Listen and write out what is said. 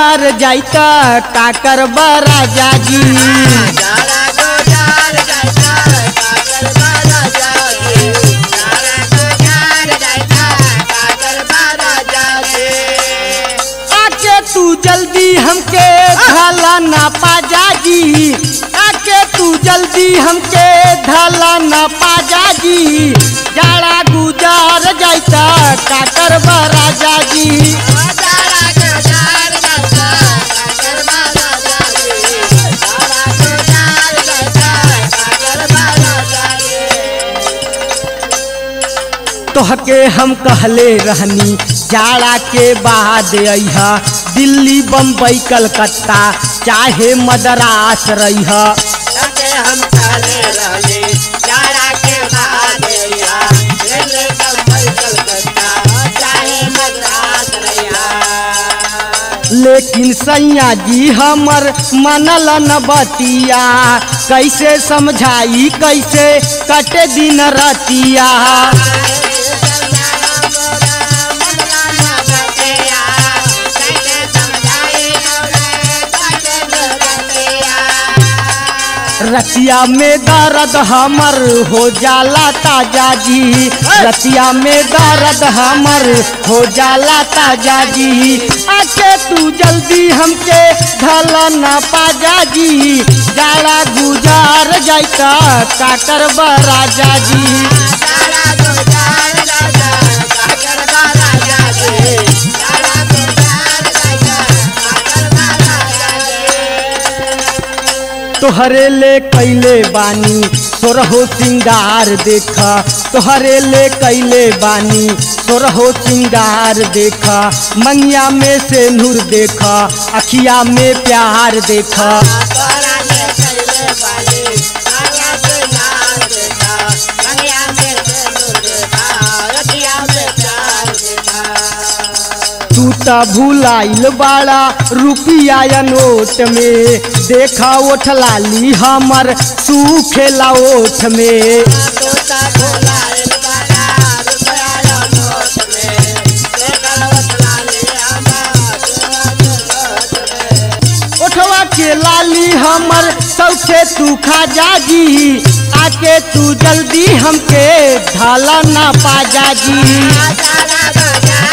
गुजार जाइता काकर राजा जी जाड़ा गुजार जाता काकर बारा जागे जाड़ा गुजार जाता काकर बारा जागे आके तू जल्दी हमके ढाला ना पाजा जी आके तू जल्दी हमके ढाला ना पाजा जी जाड़ा गुजार जाइता काकर राजा जी जाड़ा गुजार जाता काकर बारा जागे जाड़ा गुजार जाता काकर बारा जागे तोहके हम कहले रहनी जाड़ा के बाद अइहा दिल्ली बम्बई कलकत्ता चाहे मद्रास रहिहा जाके हम काले रहले जाड़ा के बाद या दिल्ली बम्बई कलकत्ता चाहे मद्रास रहिया लेकिन सैया जी हमर मनल न बतिया कैसे समझाई कैसे कटे दिन रतिया रतिया में दर्द हमर हो जाला ताजा जी रतिया में दर्द हमर हो जाला ताजा जी आके तू जल्दी हमके ढला ना पाजा जी जाड़ा गुजार जाइता काकर राजा जी तोहरे ले कैले बानी तोरहो सिंगार देखा तोहरे ले कैले बानी तोरहो सिंगार देखा मंगिया में से नूर देखा अखिया में प्यार देखा तू त भूलाइल बाड़ा रुपिया या नोट में देखा ओठ लाली हमर सूखेला ओठ में ओठवा के लाली हमर सौखे तू खा जाजी आके तू जल्दी हमके ढाला ना पाजा जी